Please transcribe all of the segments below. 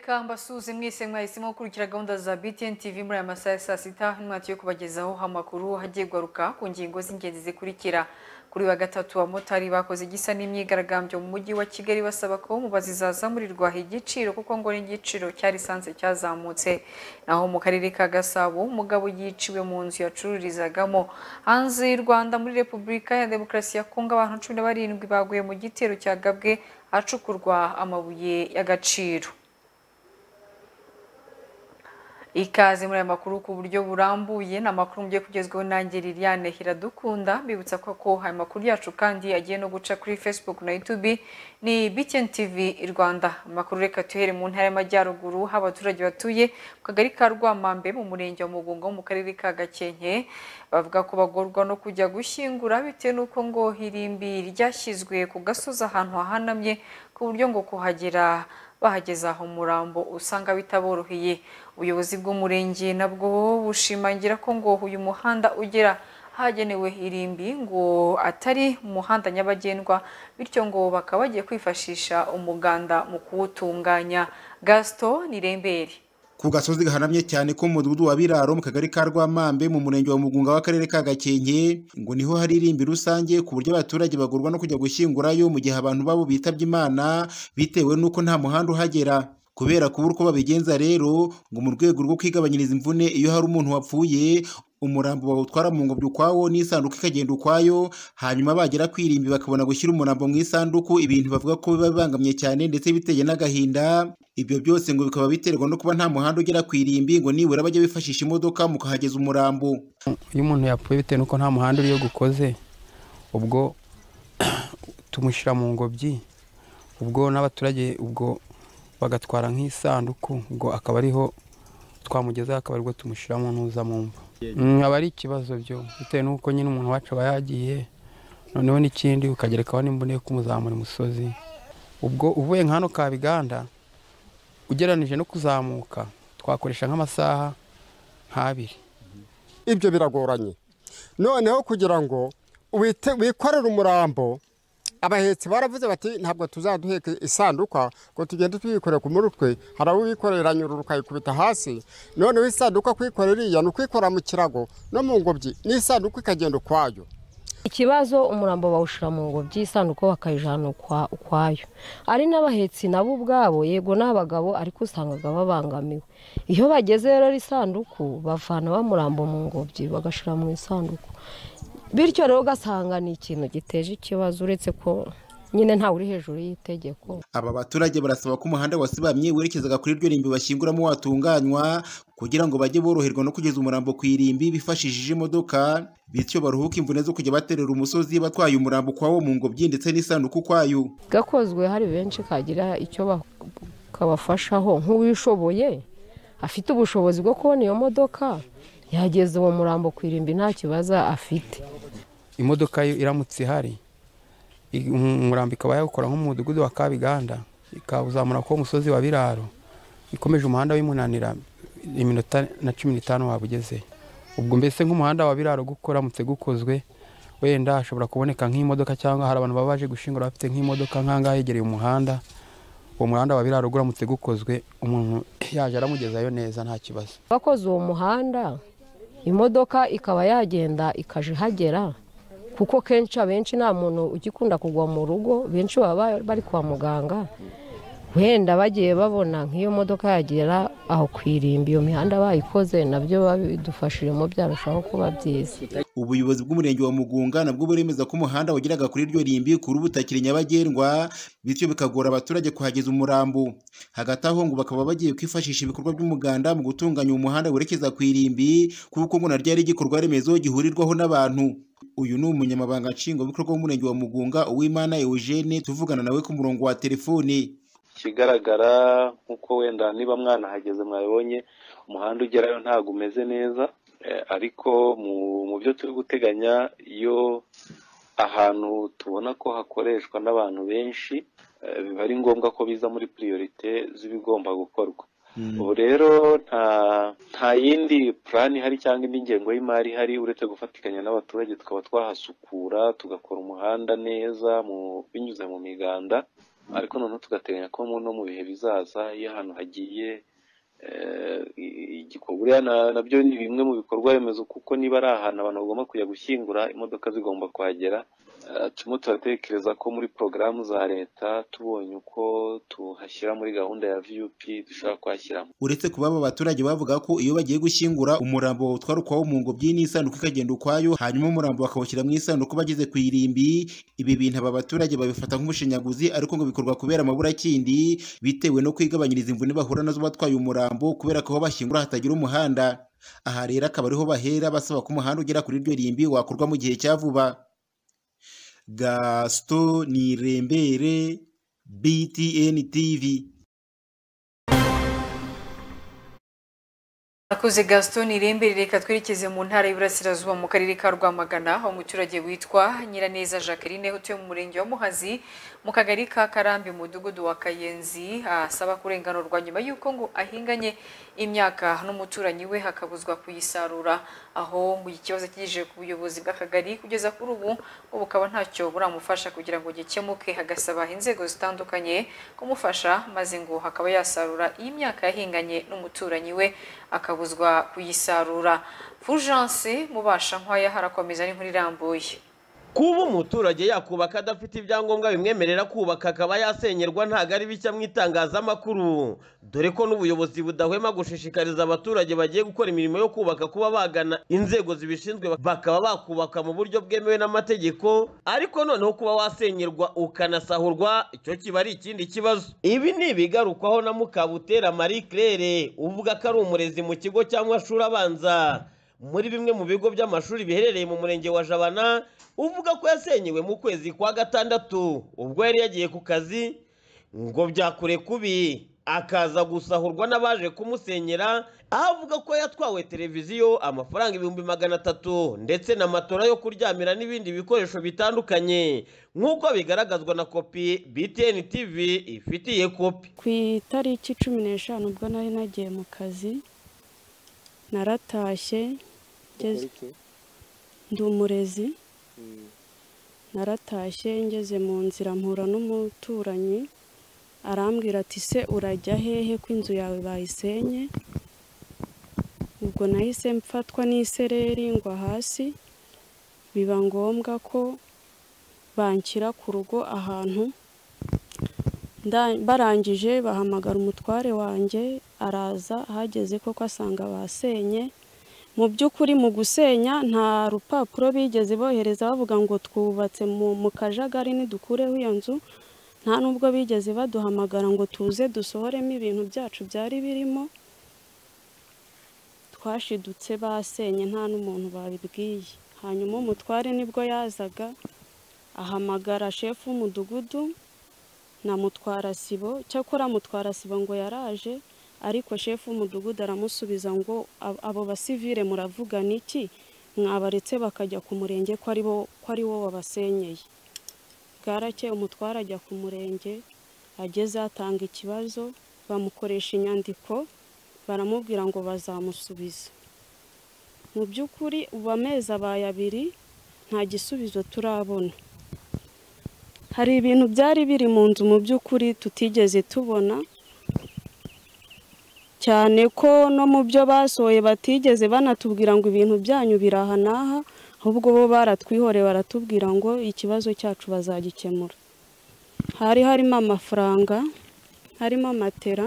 kambasuzi mwese mwahisemo gukurikira gahunda za BTN TV muri aya masaha ya saa sita n'umwati yo kubagezaho amakuru agiye kugaruka ku ngingo z'ingenzi zikurikira kuri wa gatatu abamotari bakoze igisa n'imyigaragambyo mu mujyi wa kigali basaba ko mu bazizazamurirwa igiciro kuko ngo n'igiciro cyarisanze cyazamutse naho mu karere ka gasabo umugabo yiciwe mu nzu yacururizagamo hanze y'u rwanda muri repubulika ya demokarasi ya kongo abantu cumi na barindwi baguye mu gitero cyagabwe ahacukurwa amabuye y'agaciro ikaze muri aya makuru ku buryo burambuye ni amakuru mugiye kugezweho nanjye Liliane Hiradukunda mbibutsa ko ko aya makuru yacu kandi agiye no guca kuri Facebook na YouTube ni BTN TV Rwanda amakuru reka tuhere mu ntara y'amajyaruguru aho abaturage batuye mu kagari ka Rwamambe mu murenge wa Mugunga wo mu karere ka Gakenke bavuga ko bagorwa no kujya gushyingura bitewe n'uko ngo irimbi ryashyizwe ku gasozi ahantu hahanamye ku buryo ngo kuhagera bahageza aho umurambo usanga bitaboroheye ubuyobozi bw'umurenge nabwo bushimangira ko ngo uyu muhanda ugera hagenewe irimbi ngo atari umuhanda nyabagendwa bityo ngo bakaba bagiye kwifashisha umuganda mu kuwutunganya gaston nirembere ku gasozi gahanamye cyane ko mu mudugudu wa biraro mu kagari ka rwamambe mu murenge wa mugunga w'akarere ka gakenke ngo niho hari irimbi rusange ku buryo abaturage bagurwa no kujya gushyingurayo mu gihe abantu babo bitabye imana bitewe n'uko nta muhanda uhagera kubera kubura uko babigenza rero ngo mu rwego rwo kwigabanyiriza imvune iyo hari umuntu wapfuye umurambo bawutwara mu ngobyi ukwawo n'isanduku ikagenda ukwayo hanyuma bagera ku irimbi bakabona gushyira umurambo mu isanduku ibintu bavuga ko biba bibangamye cyane ndetse biteye n'agahinda ibyo byose ngo bikaba biterwa no kuba nta muhanda ugera ku irimbi ngo nibura bajya bifashisha imodoka mukahageza umurambo iyo umuntu yapfuye bitewe n'uko nta muhanda uriyo gukoze ubwo tumushyira mu ngobyi ubwo n'abaturage ubwo bagatwara nk'isanduku ubwo akaba ariho twamugezaho akaba aribwo tumushyiramo ntuzamumva aba ari ikibazo byo bitewe n'uko nyine umuntu wacu aba yagiye noneho n'ikindi ukagerekaho n'imboneko kumuzamura imusozi ubwo uvuye nka hano kabiganda ugereranije no kuzamuka twakoresha nk'amasaha nk'abiri ibyo biragoranye noneho kugira ngo wikorere umurambo abahetsi baravuze bati ntabwo tuzaduheka isanduka ngo tugende tuyikorera ku mutwe hari abo bikorera nyuru ukayikubita hasi noneho isanduka kuyikorera iriya ni ukuyikora mu kirago no mu ngobyi n'isanduka ikagenda ukwayo ikibazo umurambo bawushyira mu ngobyi isanduku bakayijyana ukwayo ari n'abahetsi nabo ubwabo yego n'abagabo ariko usangaga babangamiwe iyo bageze rero isanduku bavana bamurambo mu ngobyi bagashyira mu isanduku bityo rero ugasanga ni ikintu giteje ikibazo uretse ko nyine ntawe uri hejuru y'itegeko aba baturage barasaba ko umuhanda wasibamye werekezaga kuri iryo rimbi bashyinguramo watunganywa kugira ngo bajye boroherwa no kugeza umurambo ku irimbi bifashishije imodoka bityo baruhuke imvune zo kujya baterera umusozi batwaye umurambo ukwawo mu ngobyi ndetse n'isanduku kwayo gakozwe hari benshi kagira icyo kabafashaho nk'uwishoboye afite ubushobozi bwo kubona iyo modoka yageze uwo murambo ku irimbi nta kibazo afite imodoka yo iramutse ihari umurambo ikaba yawukora nko mu mudugudu wa kabiganda ikawuzamura ku musozi wa biraro ikomeje umuhanda w'imunanira iminota na cumi n'itanu waba ugeze ubwo mbese nk'umuhanda wa biraro gukoramutse gukozwe wenda hashobora kuboneka nk'imodoka cyangwa hari abantu baba baje gushingura bafite nk'imodoka nk'ahangaha yegereye umuhanda uwo muhanda wa biraro uramutse gukozwe umuntu yaje aramugezayo neza nta kibazo bakoze uwo muhanda imodoka ikaba yagenda ikaje ihagera kuko kenshi abenshi nta muntu ugikunda kugwa mu rugo benshi baba bari kwa muganga wenda bagiye babona nk'iyo modoka yagera aho ku irimbi iyo mihanda bayikoze nabyo babidufashijemo byarushaho kuba byiza ubuyobozi bw'umurenge wa mugunga nabwo buremeza ko umuhanda wageraga kuri iryo rimbi kuri ubu utakiri nyabagendwa bityo bikagora abaturage kuhageza umurambo hagati aho ngo bakaba bagiye kwifashisha ibikorwa by'umuganda mu gutunganya umuhanda werekeza ku irimbi kuko ngo naryo ari igikorwa remezo gihurirwaho n'abantu uyu ni umunyamabanga nshingwabikorwa w'umurenge wa mugunga uwimana eugene tuvugana nawe ku murongo wa telefoni ikigaragara nk'uko wenda niba mwanahageze mwabibonye umuhanda ugerayo ntabwo umeze neza ariko mu byo turi guteganya iyo ahantu tubona ko hakoreshwa n'abantu benshi biba ari ngombwa ko biza muri piriyorite z'ibigomba gukorwa ubu rero nta yindi purani ihari cyangwa indi ngengo y'imari ihari uretse gufatikanya n'abaturage tukaba twahasukura tugakora umuhanda neza binyuze mu miganda ariko noneho tugateganya ko no mu bihe bizaza iyo ahantu hagiye igikorwa uriya nabyo ni bimwe mu bikorwa remezo kuko niba ari ahantu abantu bagomba kujya gushyingura imodoka zigomba kuhagera turimo turatekereza ko muri porogaramu za leta tubonye uko tuhashyira muri gahunda ya viyupi dushobora kuhashyiramo uretse kuba aba baturage bavuga ko iyo bagiye gushyingura umurambo utwara ukwawo mu ngobyi n'isanduku ikagenda ukwayo hanyuma umurambo bakawushyira mu isanduku bageze ku irimbi ibi bintu aba baturage babifata nk'ubushinyaguzi ariko ngo bikorwa kubera amaburakindi bitewe no kwigabanyiriza imvune bahura nazo batwaye umurambo kubera ko aho bashyingura hatagira umuhanda aha rero akaba ariho bahera basaba ko umuhanda ugera kuri iryo rimbi wakorwa mu gihe cya vuba gasito nirembere btn tv Akoze Gaston Irembere reka twerekeze mu ntara y'Iburasirazuba mu karere ka Rwamagana aho umuturage witwa Nyiraneza Jacqueline utuye mu murenge wa Muhazi mu kagari ka Karambi mu mudugudu wa Kayenzi asaba kurenganurwa nyuma y'uko ngo ahinganye imyaka n'umuturanyi we hakabuzwa kuyisarura aho ngo iki kibazo kigejeje ku buyobozi bw'akagari kugeza kuri ubu ngo bukaba ntacyo buramufasha kugira ngo gikemuke hagasaba inzego zitandukanye kumufasha maze ngo hakaba yasarura iyi myaka yahinganye n'umuturanyi we akabuzwa kuyisarura fulgence mubasha nkwaya harakomeza ari nkuru irambuye kuba umuturage yakubaka adafite ibyangombwa bimwemerera kubaka akaba yasenyerwa ntabwo ari bishya mu itangazamakuru dore ko n'ubuyobozi budahwema gushishikariza abaturage bagiye gukora imirimo yo kubaka kuba bagana inzego zibishinzwe bakaba bakubaka mu buryo bwemewe n'amategeko ariko noneho kuba wasenyerwa ukanasahurwa icyo kiba ari ikindi kibazo ibi ni ibigarukwaho na mukabutera marie claire uvuga ko ari umurezi mu kigo cyangwa amashuri abanza muri bimwe mu bigo by'amashuri biherereye mu murenge wa jabana uvuga ko yasenyewe mu kwezi kwa gatandatu ubwo yari yagiye ku kazi ngo byakure kubi akaza gusahurwa n'abaje kumusenyera aho avuga ko yatwawe televiziyo amafaranga ibihumbi magana atatu ndetse na matora yo kuryamira n'ibindi bikoresho bitandukanye nk'uko bigaragazwa na kopi btn tv ifitiye kopi ku itariki cumi n'eshanu ubwo nari nagiye mu kazi naratashye ndi umurezi naratashye ngeze mu nzira mpura n'umuturanyi arambwira ati se urajya hehe ko inzu yawe bayisenye ubwo nahise mfatwa n'isereri ngwa hasi biba ngombwa ko banshyira ku rugo ahantu barangije bahamagara umutware wanjye araza ahageze koko asanga basenye mu by'ukuri mu gusenya nta rupapuro bigeze bohereza bavuga ngo twubatse mu kajagari ntidukureho iyo nzu nta n'ubwo bigeze baduhamagara ngo tuze dusohoremo ibintu byacu byari birimo twashidutse basenye nta n'umuntu babibwiye hanyuma umutware nibwo yazaga ahamagara shefu w'umudugudu na mutwarasibo cyakora mutwarasibo ngo yaraje ariko shefu w'umudugudu aramusubiza ngo abo basivire muravugana iki mwabaretse bakajya ku murenge ko ari wo wabasenyeye bwarakeye umutwara ajya ku murenge ageze atanga ikibazo bamukoresha inyandiko baramubwira ngo bazamusubiza mu by'ukuri ubu amezi abaye abiri nta gisubizo turabona hari ibintu byari biri mu nzu mu by'ukuri tutigeze tubona cyane ko no mu byo basohoye batigeze banatubwira ngo ibintu byanyu biri aha n'aha ahubwo bo baratwihoreye baratubwira ngo ikibazo cyacu bazagikemura hari harimo amafaranga harimo amatera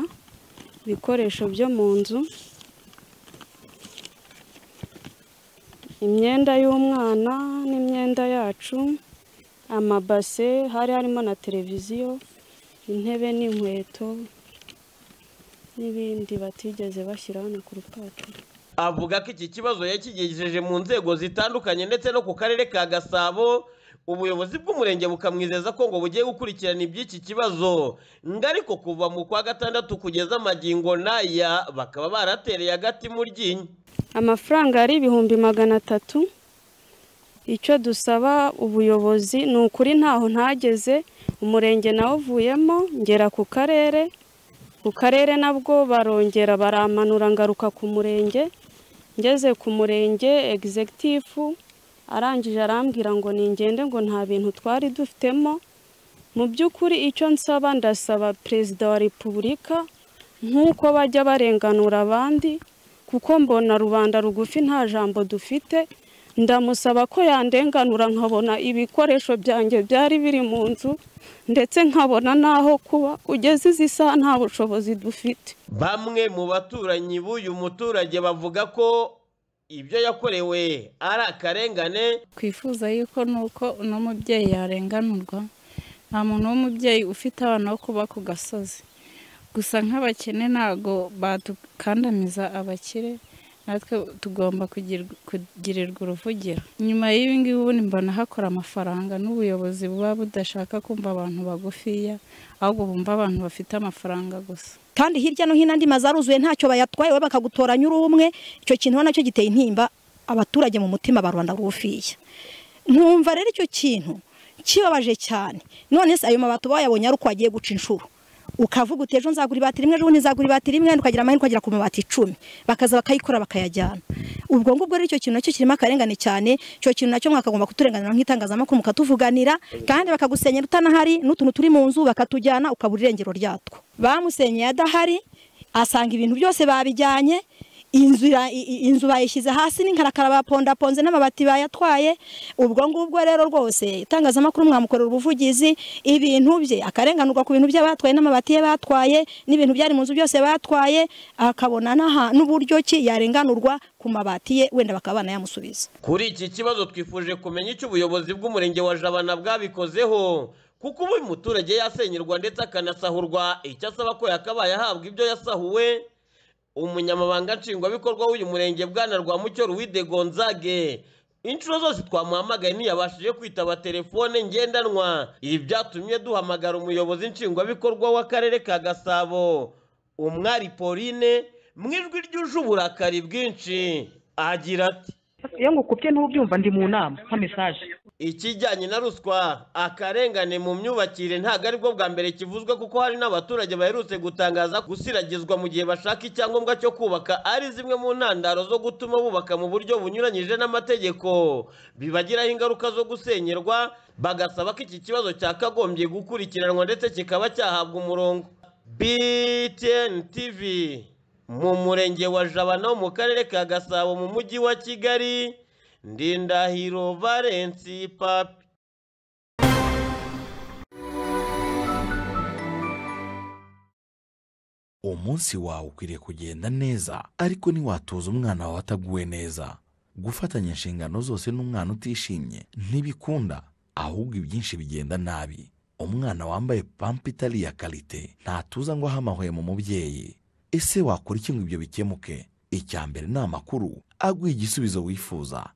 ibikoresho byo mu nzu imyenda y'umwana n'imyenda yacu amabase hari harimo na televiziyo intebe n'inkweto n'ibindi batigeze bashyira hano ku rupapuro avuga ko iki kibazo yakigejeje mu nzego zitandukanye ndetse no ku karere ka gasabo ubuyobozi bw'umurenge bukamwizeza ko ngo bugiye gukurikirana iby'iki kibazo ngo ariko kuva mu kwa gatandatu kugeza amagingo n'aya bakaba baratereye agati mu ryinyo amafaranga ari ibihumbi magana atatu icyo dusaba ubuyobozi ni ukuri ntaho ntageze umurenge nawuvuyemo ngera ku karere ku karere nabwo barongera baramanura ngaruka ku murenge ngeze ku murenge egizegitifu arangije arambwira ngo ningende ngo nta bintu twari dufitemo mu by'ukuri icyo nsaba ndasaba perezida wa repubulika nk'uko bajya barenganura abandi kuko mbona rubanda rugufi nta jambo dufite ndamusaba ko yandenganura nkabona ibikoresho byanjye byari biri mu nzu ndetse nkabona n'aho kuba kugeza izi saha nta bushobozi dufite bamwe mu baturanyi b'uyu muturage bavuga ko ibyo yakorewe ari akarengane twifuza yuko nuko uno mubyeyi yarenganurwa nta muntu w'umubyeyi ufite abana bo kuba ku gasozi gusa nk'abakene ntabwo badukandamiza abakire natwe tugomba kugirwa- kugirirwa uruvugiro nyuma y'ibi ngibi ubundi mbona hakora amafaranga n'ubuyobozi buba budashaka kumva abantu bagufiya ahubwo bumva abantu bafite amafaranga gusa kandi hirya no hino andi mazu aruzuye ntacyo bayatwaye we bakagutoranya uri umwe icyo kintu ubona nacyo giteye intimba abaturage mu mutima barwanda rufiya ntumva rero icyo kintu kibabaje cyane none se ayo mabati uba wayabonye ari uko wagiye guca inshuro ukavuga uti ejo nzagura ibati rimwe ejo nzagura ibati rimwe ukagira amahirwe ukagera ku mabati icumi bakaza bakayikora bakayajyana ubwo ngubwo rero icyo kintu nacyo kirimo akarengane cyane icyo kintu nacyo mwakagomba kuturenganira nk'itangazamakuru mukatuvuganira kandi bakagusenyera utanahari n'utuntu turi mu nzu bakatujyana ukabura irengero ryatwo bamusenyeye adahari asanga ibintu byose babijyanye inzu ira- i- i- inzu bayishyize hasi n'inkarakara bapondaponze n'amabati bayatwaye ubwo ngubwo rero rwose itangazamakuru mwamukorera ubuvugizi ibintu bye akarenganurwa ku bintu bye batwaye n'amabati ye batwaye n'ibintu byari mu nzu byose batwaye akabona n'aha- n'uburyo ki yarenganurwa ku mabati ye wenda bakaba banayamusubiza kuri iki kibazo twifuje kumenya icyo ubuyobozi bw'umurenge wa jabana bwabikozeho kuko ubu uyu muturage yasenyerwa ndetse akanasahurwa icyo asaba ko yakabaye ahabwa ibyo yasahuwe umunyamabanga nshingwabikorwa w'uyu murenge bwana rwamucyo ruwide gonzage inshuro zose twamuhamagaye ntiyabashije kwitaba telefone ngendanwa ibi byatumye duhamagara umuyobozi nshingwabikorwa w'akarere ka gasabo umwari pauline mu ijwi ryuje uburakari bwinshi agira ati iyo ngukubye ntubyumva ndi mu nama nka mesaje ikijyanye na ruswa akarengane mu myubakire ntabwo aribwo bwa mbere kivuzwe kuko hari n'abaturage baherutse gutangaza gusiragizwa mu gihe bashaka icyangombwa cyo kubaka ari zimwe mu ntandaro zo gutuma bubaka mu buryo bunyuranyije n'amategeko bibagiraho ingaruka zo gusenyerwa bagasaba ko iki kibazo cyakagombye gukurikiranwa ndetse kikaba cyahabwa umurongo btn tv mu murenge wa jabana wo mu karere ka gasabo mu mujyi wa kigali Ndindahiro Valensi Papi umunsi wawe ukwiriye kugenda neza ariko ntiwatuza umwana wawe ataguwe neza gufatanya inshingano zose n'umwana utishimye ntibikunda ahubwo ibyinshi bigenda nabi umwana wambaye pampa itari iya karite ntatuza ngo ahamahwe mu mubyeyi ese wakora iki ngo ibyo bikemuke icya mbere ni amakuru aguha igisubizo wifuza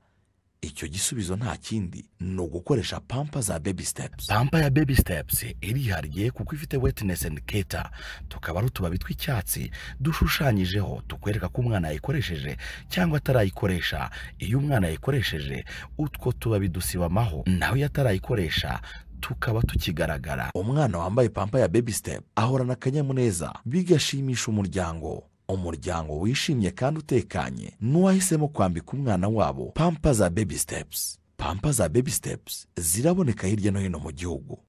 icyo gisubizo nta kindi ni ugukoresha pampa za baby steps pampa ya baby steps irihariye kuko ifite wetness and keta tukaba ari utubabi tw'icyatsi dushushanyijeho tukwereka ko umwana yayikoresheje cyangwa atarayikoresha iyo umwana yayikoresheje utwo tubabi dusiba amaho nawe iyo atarayikoresha tukaba tukigaragara umwana wambaye pampa ya baby step ahorana akanyamuneza bigashimisha umuryango umuryango wishimye kandi utekanye n'uwahisemo kwambika umwana wabo pampa za baby steps pampa za baby steps ziraboneka hirya no hino mu gihugu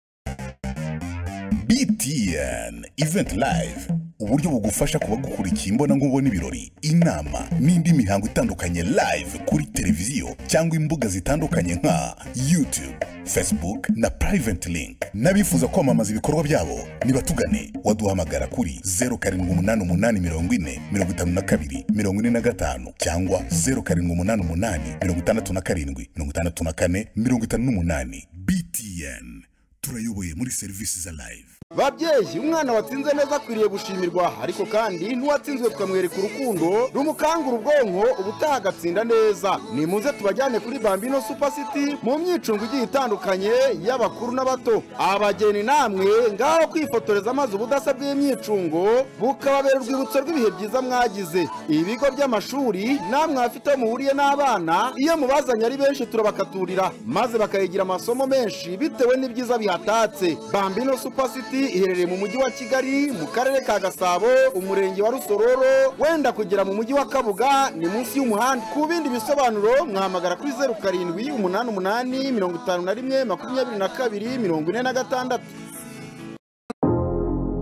btn event live uburyo bugufasha kuba gukurikiye imbona nkubona ibirori inama n'indi mihango itandukanye live kuri televiziyo cyangwa imbuga zitandukanye nka youtube facebook na private link n'abifuza kwamamaza ibikorwa byabo nibatugane waduhamagara kuri 0788405442 cyangwa 0788567458 btn turayoboye muri serivisi za live babyeyi umwana watsinze neza akwiriye gushimirwa ariko kandi n'uwatsinzwe tukamwereka urukundo rumukangura ubwonko ubutaha agatsinda neza nimuze tubajyane kuri bambino super city mu myicungo igiye itandukanye y'abakuru n'abato abageni namwe ngaho kwifotoreza amazi ubudasa bw'imyicungo bukababera urwibutso rw'ibihe byiza mwagize ibigo by'amashuri namwe afite aho muhuriye n'abana iyo mubazanye ari benshi turabakaturira maze bakayigira amasomo menshi bitewe n'ibyiza bihatatse bambino super city iherereye mu mujyi wa kigali mu karere ka gasabo umurenge wa rusororo wenda kugera mu mujyi wa kabuga ni munsi y'umuhanda ku bindi bisobanuro mwahamagara kuri zeru karindwi umunani umunani mirongo itanu na rimwe makumyabiri na kabiri mirongo ine na gatandatu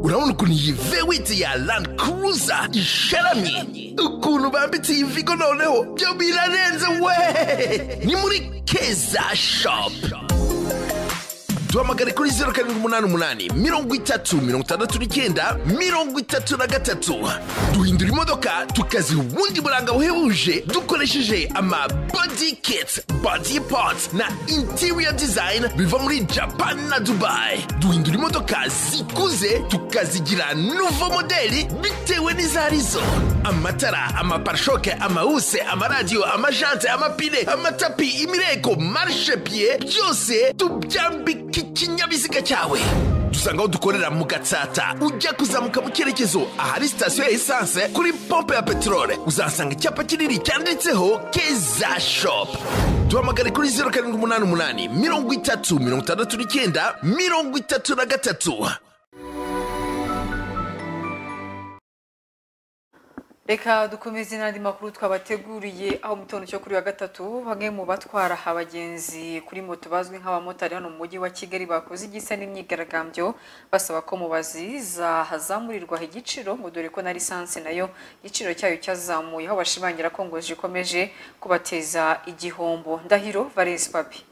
urabona ukuntu iyi vewiti ya landi kuruza isharamye ukuntu bambitse iyi vigo noneho byo birarenze we ni muri keza shopu duhamagare kuri zeru karindwi umunani umunani mirongo itatu mirongo itandatu n'icyenda mirongo itatu na gatatu duhindura imodoka tukaziha ubundi buranga buhebuje dukoresheje ama body kit body parts na interior design biva muri japan na dubai duhindura imodoka zikuze tukazigira nuvo modeli bitewe n'izo arizo amatara amaparishoke amawuse amaradiyo amajante amapine amatapi imireko marishepiye byose tubyambika k'ikinyabiziga cyawe dusanga aho dukorera mu gatsata ujya kuzamuka mu cyerekezo ahari sitasiyo ya esanse kuri pompe ya peteroli uzahasanga icyapa kinini cyanditseho keza shopu duhamagare kuri zeru karindwi umunani umunani mirongo itatu mirongo itandatu n'icyenda mirongo itatu na gatatu reka dukomeze n'andi makuru twabateguriye aho mu gitondo cyo kuri wa gatatu bamwe mu batwara abagenzi kuri moto bazwi nk'abamotari hano mu mujyi wa kigali bakoze igisa n'imyigaragambyo basaba ko mubazi zahazamurirwa igiciro ngo dore ko na lisansi nayo igiciro cyayo cyazamuye aho bashimangira ko ngo zikomeje kubateza igihombo ndahiro valence papi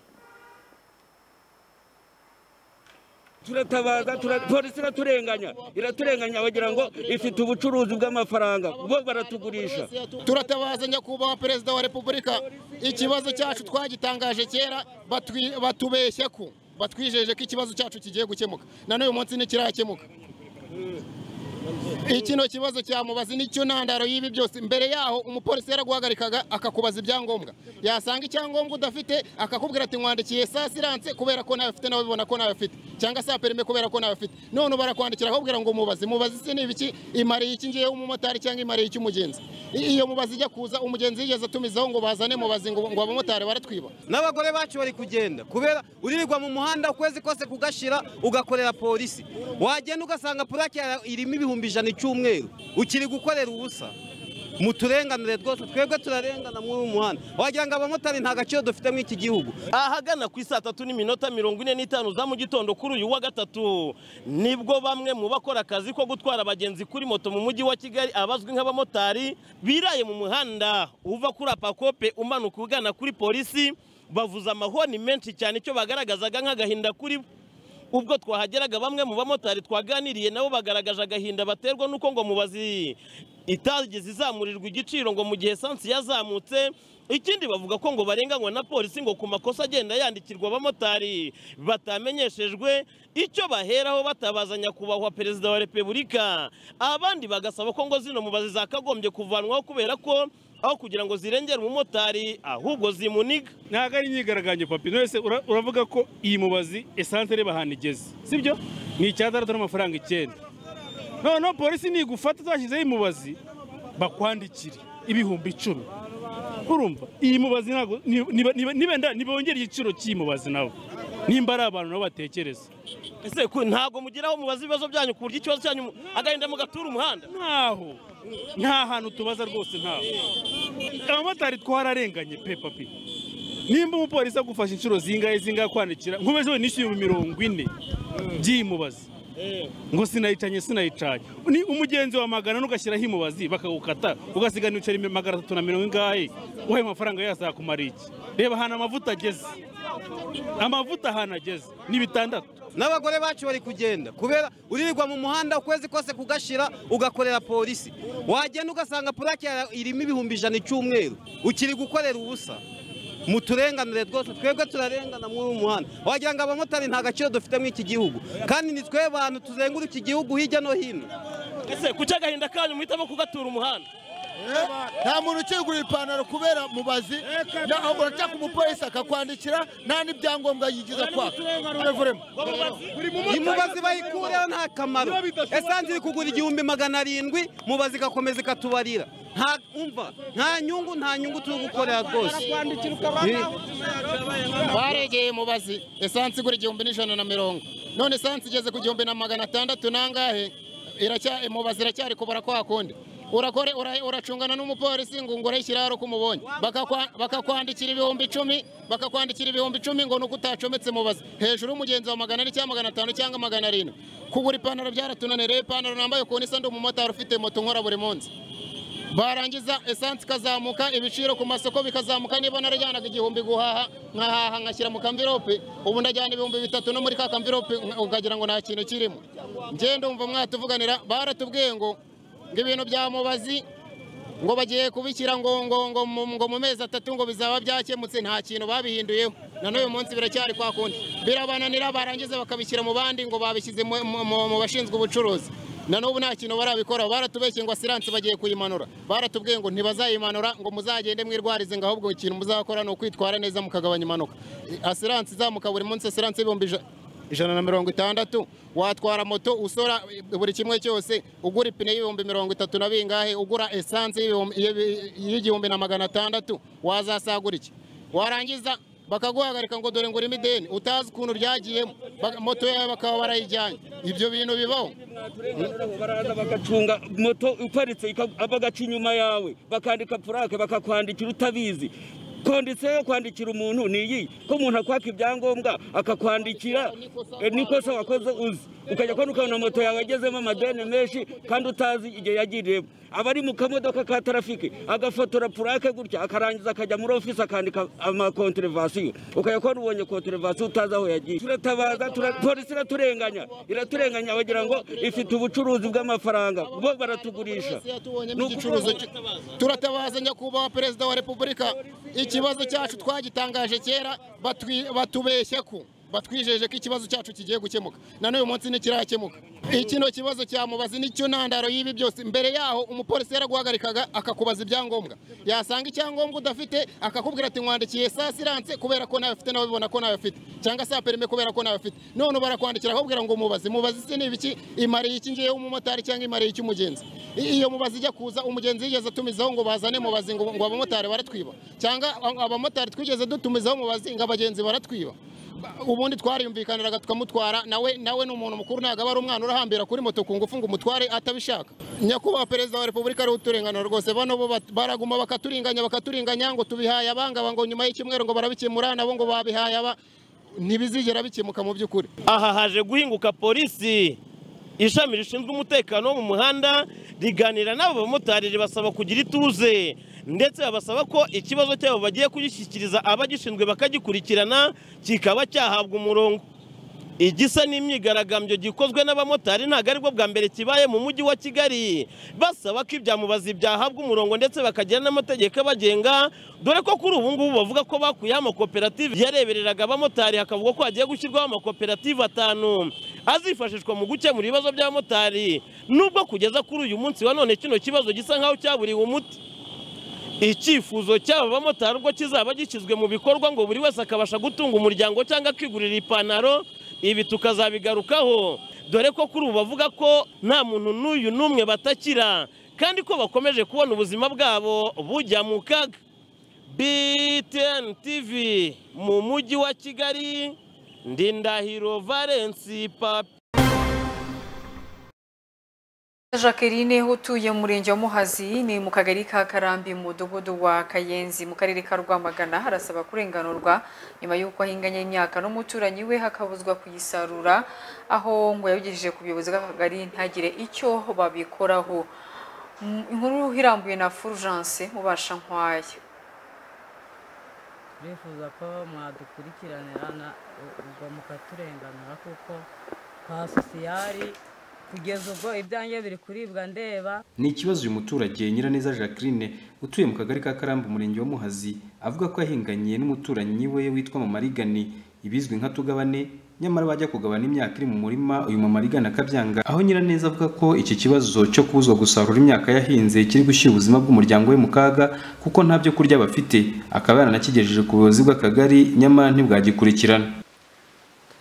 turatabaza tura- polisi iraturenganya iraturenganya bagira ngo ifite ubucuruzi bw'amafaranga bo baratugurisha turatabaza nyakubahwa perezida wa repubulika ikibazo cyacu twagitangaje kera batwi- batubeshya ko batwijeje ko ikibazo cyacu kigiye gukemuka na n'uyu munsi ntikirakemuka ikino kibazo cya mubazi nicyo ntandaro y'ibi byose mbere yaho umupolisi yaraguhagarikaga akakubaza ibyangombwa yasanga icyangombwa udafite akakubwira ati nkwandikiye saa siranse kubera ko nawe afite nawe ubibona ko nawe afite cyangwa saa perime kubera ko nawe afite none barakwandikira akakubwira ngo mubazi mubazi se ni ibiki imariye iki ngiyeho umumotari cyangwa imariye iki umugenzi I- iyo mubazi ijya kuza umugenzi yigeze atumizaho ngo bazane mubazi ngo ngo abamotari baratwiba n'abagore bacu bari kugenda kubera uririrwa mu muhanda ukwezi kose kugashira ugakorera polisi wagenda ugasanga purake yawe irimo ibihumbi ijana icyumweru ukiri gukorera ubusa muturenganire rwose twebwe turarengana muri uyu muhanda wagira ngo abamotari nta gaciro dufite muri iki gihugu ahagana ku isaa tatu n'iminota mirongo ine n'itanu za mu gitondo kuri uyu wa gatatu nibwo bamwe mu bakora akazi ko gutwara abagenzi kuri moto mu mujyi wa kigali abazwi nk'abamotari biraye mu muhanda uva kuri apakope umanuka ugana kuri polisi bavuza amahoni menshi cyane icyo bagaragazaga nk'agahinda kuri bo ubwo twahageraga bamwe mu bamotari twaganiriye nabo bagaragaje agahinda baterwa n'uko ngo mubazi itageze izamurirwa igiciro ngo mu gihe esansi yazamutse ikindi bavuga ko ngo barenganywa na polisi ngo ku makosa agenda yandikirwa abamotari batamenyeshejwe icyo baheraho batabaza nyakubahwa perezida wa repubulika abandi bagasaba ko ngo zino mubazi zakagombye kuvanwaho kubera ko aho kugira ngo zirengere umumotari ahubwo zimuniga ntabwo ari imyigaragambyo papi wese uravuga ko iyi mubazi esanse ireba ahantu igeze sibyo ni icyatandatu n'amafaranga icyenda noneho polisi nigufata zashyizeho imubazi bakwandikire ibihumbi icumi urumva iyi mubazi ntabwo niba- niba- niba- nibenda nibongera igiciro cy'iyi mubazi nabo nimba ari abantu nabo batekereza ese ku- ntabwo mugiraho mubaza ibibazo byanyu ku buryo ikibazo cyanyu agahinda mugatura umuhanda ntaho nta hantu tubaza rwose ntaho abamotari twararenganye pe papi nimba umupolisi agufashe inshuro zingahe zingahe kwandikira nkubezeho nishyuye mirongo ine by'imubazi ngo sinayicanye sinayicanye ni umugenzi wa magana ugashyiraho imubazi bakagukata ugasigana ibiceri magana atatu na mirongo ingahe uhaye amafaranga yazakumara iki reba ahantu amavuta ageze amavuta ahantu ageze ni bitandatu n'abagore bacu bari kugenda kubera uririrwa mu muhanda ukwezi kose kugashira ugakorera polisi wagenda ugasanga purake yawe irimo ibihumbi ijana icyumweru ukiri gukorera ubusa muturenganire rwose twebwe turarengana muri uyu muhanda wagira ngo abamotari nta gaciro dufite muri iki gihugu kandi ni twe bantu tuzenguruka igihugu hirya no hino ese kuki agahinda kanyu muhitamo kugatura umuhanda nta muntu ukingura ipantaro kubera mubazi ntabwo nshaka umupolisi akakwandikira nta n'ibyangombwa yigiza kwaka imubazi bayikureho nta kamaro esansi iri kugura igihumbi magana arindwi mubazi igakomeza ikatubarira nta umva nta nyungu nta nyungu turi gukorera rwose twaregeye mubazi esansi igura igihumbi n'ijana na mirongo none esansi igeze ku gihumbi na magana atandatu nangahe iracya mubazi iracyari kubura kwa kundi urakore ura- uracungana n'umupolisi ngo ngore ikiraro kumubonye bakakwandikira ibihumbi icumi bakakwandikira ibihumbi icumi ngo nuko utacometse mubazi hejuru y'umugenzi wa magana ane cyangwa magana atanu cyangwa magana arindwi kugura ipantaro byaratunaniye rero ipantaro nambaye ukuntu isa ndi umumotari ufite moto nkora buri munsi barangiza esanse ikazamuka ibiciro ku masoko bikazamuka niba narajyanaga igihumbi guhaha nkahaha ngashyira mu kamvirope ubu ndajyana ibihumbi bitatu no muri ka kamvirope nka- ukagira ngo nta kintu kirimo ngende umva mwatuvuganira baratubwiye ngo ngo ibintu bya mubazi ngo bagiye kubishyira ngo ngo ngo mu- ngo mu mezi atatu ngo bizaba byakemutse nta kintu babihinduyeho na n'uyu munsi biracyari kwa kundi birabananira barangiza bakabishyira mu bandi ngo babishyize mu- mu mu- mu bashinzwe ubucuruzi na n'ubu nta kintu barabikora baratubeshye ngo asiranse bagiye kuyimanura baratubwiye ngo ntibazayimanura ngo muzagende mwirwarize ngo ahubwo ikintu muzakora ni ukwitwara neza mukagabanya impanuka asiranse izamuka buri munsi asiranse y'ibihumbi ijana ijana na mirongo itandatu watwara moto usora buri kimwe cyose ugura ipine y'ibihumbi mirongo itatu na bingahe ugura esanse y'ibihumbi- y'ibi- y'igihumbi na magana atandatu wazasagura iki warangiza bakaguhagarika ngo dore ngo urimo ideni utazi ukuntu ryagiyemo Baka- moto yawe bakaba barayijyanye ibyo bintu bibaho baraza bagacunga moto iparitse ika- bagaca inyuma yawe bakandika purake bakakwandikira utabizi kondisiyo yo kwandikira umuntu ni iyi ko umuntu akwaka ibyangombwa akakwandikira eh, n'ikosa wakoze uzi ukajya kubona ukabona moto yawe yagezemo amadeni menshi kandi utazi igihe yagiriyemo aba ari mu kamodoka ka tarafiki agafotora purake gutya akarangiza akajya muri ofisi akandika amakonterevasiyo ukajya kubona ubonye konterevasiyo utazi aho yagiye turatabaza tura- polisi iraturenganya iraturenganya bagira ngo ifite ubucuruzi bw'amafaranga bo baratugurisha tubonyemo igicuruzo cyo- turatabaza nyakubahwa perezida wa repubulika ikibazo cyacu twagitangaje kera batwi- batubeshya ko batwijeje ko ikibazo cyacu kigiye gukemuka na n'uyu munsi ntikirakemuka ikino kibazo cya mubazi nicyo ntandaro y'ibi byose mbere yaho umupolisi yaraguhagarikaga akakubaza ibyangombwa yasanga icyangombwa udafite akakubwira ati nkwandikiye saa siranse kubera ko nawe ufite nawe ubibona ko nawe afite cyangwa saa perime kubera ko nawe afite none barakwandikira akakubwira ngo mubazi mubazi se ni ibiki imariye iki ngewe w'umumotari cyangwa imariye iki umugenzi I- iyo mubazi ijya kuza umugenzi yigeze atumizaho ngo bazane mubazi ngo ngo abamotari baratwiba cyangwa a- abamotari twigeze dutumizaho mubazi ngo abagenzi baratwiba Ba- ubundi twariyumvikaniraga tukamutwara nawe nawe ni umuntu mukuru ntabwo aba ari umwana urahambira kuri moto ku ngufu ngo umutware atabishaka nyakubahwa perezida wa repubulika ariwe uturenganura rwose bano bo bat- baraguma bakaturinganya bakaturinganya ngo tubihaye abangaba ngo nyuma y'icyumweru ngo barabikemura nabo ngo babihaye aba ntibizigera bikemuka mu by'ukuri aha haje guhinguka polisi ishami rishinzwe umutekano wo mu muhanda riganira n'abo bamotari ribasaba kugira ituze ndetse babasaba ko ikibazo cyabo bagiye kugishyikiriza abagishinzwe bakagikurikirana kikaba cyahabwa umurongo igisa n'imyigaragambyo gikozwe n'abamotari ntabwo aribwo bwa mbere kibaye mu mujyi wa kigali basaba ko ibyamubazi byahabwa umurongo ndetse bakagira n'amategeko abagenga dore ko kuri ubu ngubu bavuga ko bakuyeho amakoperative yarebereraga abamotari hakavuga ko hagiye gushyirwaho amakoperative atanu azifashishwa mu gukemura ibibazo by'abamotari nubwo kugeza kuri uyu munsi wa none kino kibazo gisa nk'aho cyaburiwe umuti icyifuzo cy'aba bamotari ubwo kizaba gishyizwe mu bikorwa ngo buri wese akabasha gutunga umuryango cyangwa akigurira ipantaro ibi tukazabigarukaho dore ko kuri ubu bavuga ko nta muntu n'uyu n'umwe batakira kandi ko bakomeje kubona ubuzima bwabo bujya mu kaga btn tv mu mujyi wa kigali ndindahiro valensi papi Jacqueline utuye mu murenge wa Muhazi ni mu kagari ka Karambi mu mudugudu wa Kayenzi mu karere ka Rwamagana arasaba kurenganurwa nyuma y'uko ahinganye imyaka n'umuturanyi we hakabuzwa kuyisarura aho ngo yabigejeje ku buyobozi bw'akagari ntagire icyo babikoraho Mm, inkuru irambuye na Fulgence mubasha nkwaya turifuza ko mwadukurikiranira na- u- ubwo mukaturenganura kuko kwa sosiyari kugeza ubwo ibyanjye biri kuribwa ndeba ni ikibazo uyu muturage Nyiraneza Jacqueline utuye mu kagari ka Karambo umurenge wa Muhazi avuga ko yahinganye n'umuturanyi we witwa Mamarigani ibizwi nka tugabane nyamara bajya kugabana imyaka iri mu murima uyu Mamarigani akabyanga aho Nyiraneza avuga ko iki kibazo cyo kubuzwa gusarura imyaka yahinze kiri gushyira ubuzima bw'umuryango we mu kaga kuko nta byo kurya bafite akaba yaranakigejeje ku buyobozi bw'akagari nyamara ntibwagikurikirana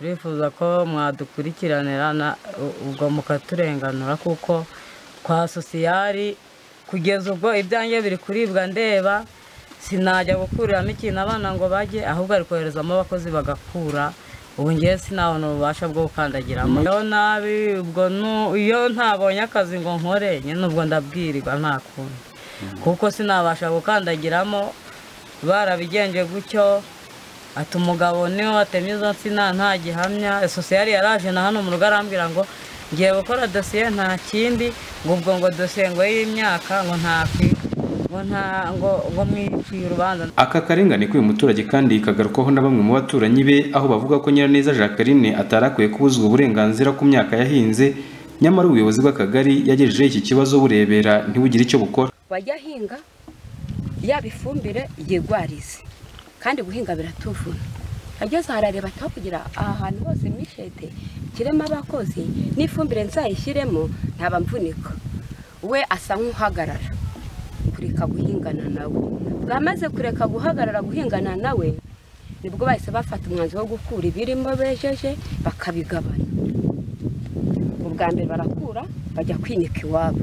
turifuza ko mwadukurikiranira na- u- ubwo mukaturenganura kuko kwa sosiyari kugeza ubwo ibyanjye biri kuribwa ndeba sinajya gukuriramo ikintu abana ngo bajye ahubwo ari koherezamo abakozi bagakura ubu ngewe sinabona ububasha bwo gukandagiramo iyo nabi ubwo nu- iyo ntabonye akazi ngo nkore nyine ubwo ndabwirirwa nta kundi kuko sinabasha gukandagiramo barabigenje gutyo ati umugabo niwe watemye izo nsina nta gihamya sosiyali yaraje na hano mu rugo arambwira ngo ngiye gukora dosiye nta kindi ngo ubwo ngo dosiye ngo y'imyaka ngo ntakwi ngo nta ngo ngo mwiciye urubanza aka karengane k'uyu muturage kandi kagarukwaho na bamwe mu baturanyi be aho bavuga ko nyiraneza jacqueline atari akwiye kubuzwa uburenganzira ku myaka yahinze nyamara ubuyobozi bw'akagari yagejejeho iki kibazo burebera ntibugire icyo bukora wajya ahinga yaba ifumbire yigwarize kandi guhinga biratuvuna ageze aha arareba ati aho kugira aha hantu hose mishete kiremo abakozi n'ifumbire nzayishyiremo ntabamvunika we asa nk'uhagarara kureka guhingana nawe bwamaze kureka guhagarara guhingana nawe nibwo bahise bafata umwanzuro wo gukura ibirimo bejeje bakabigabana ubwa mbere barakura bajya kwinika iwabo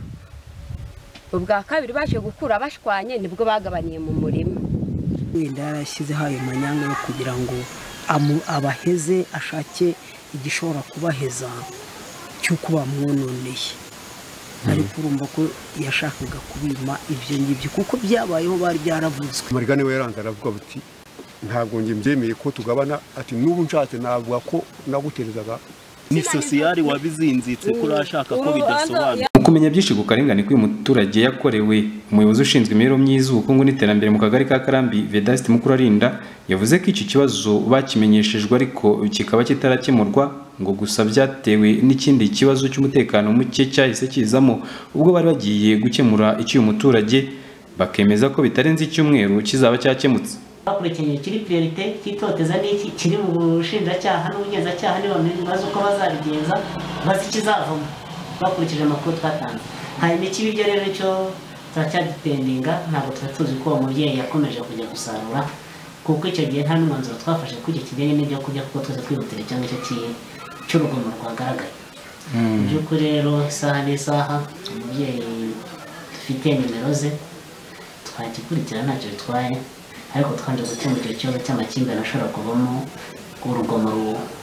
ubwa kabiri baje gukura bashwanye nibwo bagabaniye mu murima wenda yarashyizeho ayo manyanga yo kugira ngo amu- abaheze ashake igishobora kubaheza cy'uko bamwononeye ariko urumva ko yashakaga kubima ibyo ngibyo kuko byabayeho bari byaravuzwe mariga niwe yaranze aravuga buti ntabwo njye mbyemeye ko tugabana ati n'ubu nshatse navuga ko naguterezaga ni sosiyari wabizinzitse ko urashaka ko bidasobanura mu kumenya byinshi ku karengane k'uyu muturage yakorewe umuyobozi ushinzwe imibereho myiza ubukungu n'iterambere mu kagari ka karambi vedaste mukurarinda yavuze ko iki kibazo bakimenyeshejwe ariko kikaba kitarakemurwa ngo gusa byatewe n'ikindi kibazo cy'umutekano muke cyahise kizamo ubwo bari bagiye gukemura icy'uyu muturage bakemeza ko bitarenze icyumweru kizaba cyakemutse bakurikiye kiri priorite cy'itoteza n'iki kiri mu bushinjacyaha n'ubugenzacyaha ntibamenye bazi uko bazabigenza bazi ikizavamo bakurikije amakuru twatanze hanyuma ikibi ibyo rero cyo turacyadipendinga ntabwo tuba tuzi ko uwo mubyeyi yakomeje kujya gusarura kuko icyo gihe nta n'umwanzuro twafashe ku icyo kijyanye n'ibyo kurya kuko twese twihutira cyangwa icyo kiye cy'urugomo rwagaragaye mu by'ukuri rero isaha n'isaha umubyeyi dufite nimero ze twagikurikira ntacyo bitwaye ariko twanje gukemura icyo kibazo cy'amakimbirane ashobora kuvamo urugomo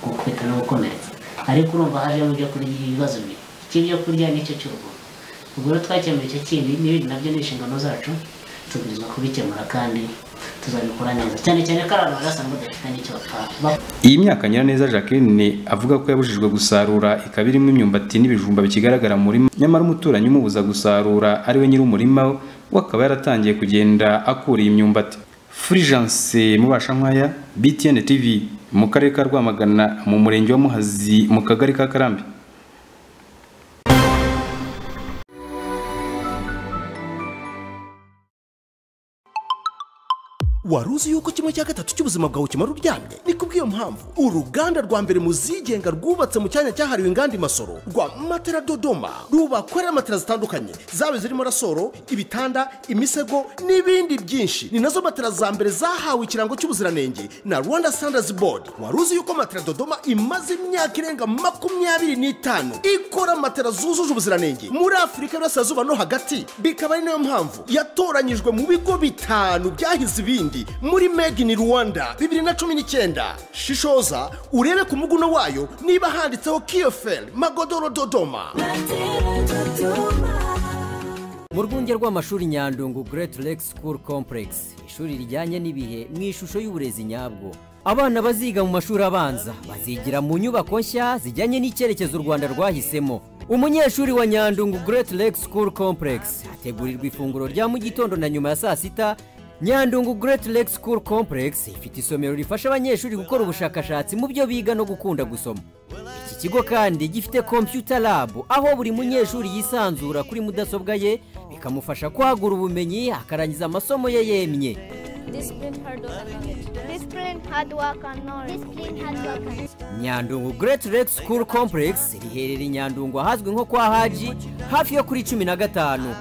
gukubita no gukomeretsa ariko urumva hajemo ibyo kurya ibibazo bibiri icy'ibyo kurya n'icyo cy'urugomo ubwo rero twakemuye icyo kindi n'ibindi nabyo ni inshingano zacu tubwirizwa kubikemura kandi tuzabikora neza cyane cyane ko ari abantu barasa ngo badafite n'icyo bapfa Iyi myaka Nyiraneza Jacqueline avuga ko yabujijwe gusarura ikaba irimo imyumbati n'ibijumba bikigaragara mu murima nyamara umuturanyi umubuza gusarura ari we nyiri umurima we akaba yaratangiye kugenda akura iyi myumbati Fulgence Mubashankwaya BTN TV mu karere ka Rwamagana mu murenge wa Muhazi mu kagari ka Karambi wari uzi yuko kimwe cya gatatu cy'ubuzima bwawe kimara uryamye ni kubw'iyo mpamvu uruganda rwa mbere mu zigenga rwubatse mu cyanya cyahariwe inganda i masoro rwa matera dodoma rubakorera matera zitandukanye zaba zirimo rasoro ibitanda imisego n'ibindi byinshi ni nazo matera za mbere zahawe ikirango cy'ubuziranenge na rwanda standards board wari uzi yuko matera dodoma imaze imyaka irenga makumyabiri n'itanu ikora matera zujuje ubuziranenge muri afurika y'uburasirazuba no hagati bikaba ari nayo mpamvu yatoranyijwe mu bigo bitanu byahize ibindi muri made in rwanda bibiri na cumi n'icyenda shishoza urebe ku muguno wayo niba handitseho kiyoferi magodoro dodoma mu rwunge rw'amashuri nyandungu Great Lake School Complex ishuri rijyanye n'ibihe mu ishusho y'uburezi nyabwo abana baziga mu mashuri abanza bazigira mu nyubako nshya zijyanye n'icyerekezo u rwanda rwahisemo umunyeshuri wa nyandungu Great Lake School Complex ategurirwa ifunguro rya mu gitondo na nyuma ya saa sita nyandungu Great Lake School Complex ifite isomero rifasha abanyeshuri gukora ubushakashatsi mu byo biga no gukunda gusoma iki kigo kandi gifite computer lab aho buri munyeshuri yisanzura kuri mudasobwa ye bikamufasha kwagura ubumenyi akarangiza amasomo ye yemye nyandungu Great Lake School Complex riherereye i nyandungu ahazwi nko kwa haji hafi yo kuri cumi na gatanu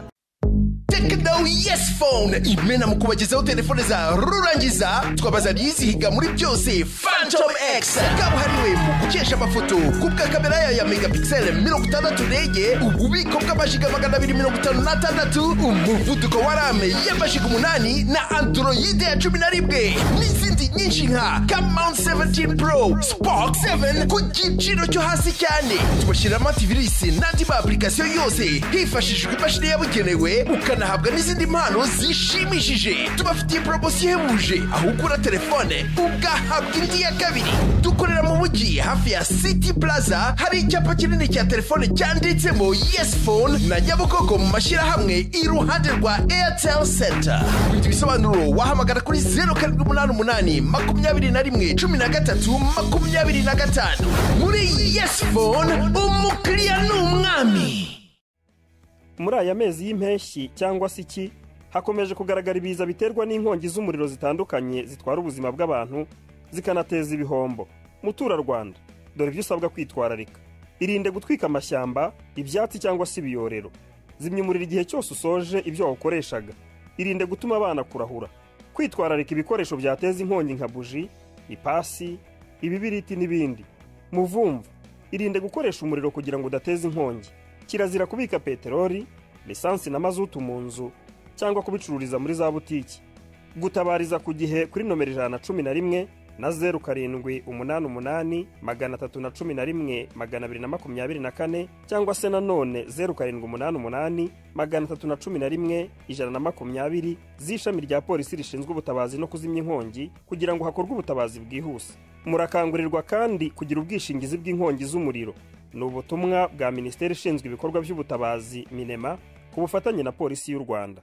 Think now yes phone imena mu kubagezaho telefone za rurangiza twabazaniye izihiga muri byose Phantom X kabuhariwe mu gukesha amafoto kubwa kamera yayo ya megapixel mirongo itandatu ndege ububiko bw'amajiga magana abiri mirongo itanu n'atandatu umuvuduko wa rame y'amajiga umunani na androide ya cumi na rimwe n'izindi nyinshi nka kamount 17 pro spark 7 ku giciro cyo hasi cyane tubashyiramo ativirisi n'andi ma application yose hifashishijwe imashini yabugenewe ukanahabwa n'izindi mpano zishimishije tubafitiye poromosiyo ihebuje aho ugura telefone ugahabwa indi ya kabiri dukorera mu mujyi hafi ya city plaza hari icyapa kinini cya telefone cyanditsemo yes phone na nyabugogo mu mashyirahamwe iruhande rwa airtel center kubindi bisobanuro wahamagara kuri zeru karindwi umunani umunani makumyabiri na rimwe cumi na gatatu makumyabiri na gatanu muri yes phone umukiriya ni umwami muri aya mezi y'impeshyi cyangwa se iki hakomeje kugaragara ibiza biterwa n'inkongi z'umuriro zitandukanye zitwara ubuzima bw'abantu zikanateza ibihombo muturarwanda dore ibyo usabwa kwitwararika irinde gutwika amashyamba ibyatsi cyangwa se ibiyorero zimya umuriro igihe cyose usoje ibyo wawukoreshaga irinde gutuma abana kurahura kwitwararika ibikoresho byateza inkongi nka buji ipasi ibibiriti n'ibindi muvumvu irinde gukoresha umuriro kugira ngo udateze inkongi kirazira kubika peteroli lisansi na mazutu mu nzu cyangwa kubicururiza muri za butiki gutabariza ku gihe kuri nomero ijana na cumi na rimwe na zeru karindwi umunani umunani magana atatu na cumi na rimwe magana abiri na makumyabiri na kane cyangwa se nanone zeru karindwi umunani umunani magana atatu na cumi na rimwe ijana na makumyabiri z'ishami rya polisi rishinzwe ubutabazi no kuzimya inkongi kugira ngo hakorwe ubutabazi bwihuse murakangurirwa kandi kugira ubwishingizi bw'inkongi z'umuriro ni ubutumwa bwa minisiteri ishinzwe ibikorwa by'ubutabazi minema ku bufatanye na polisi y'u rwanda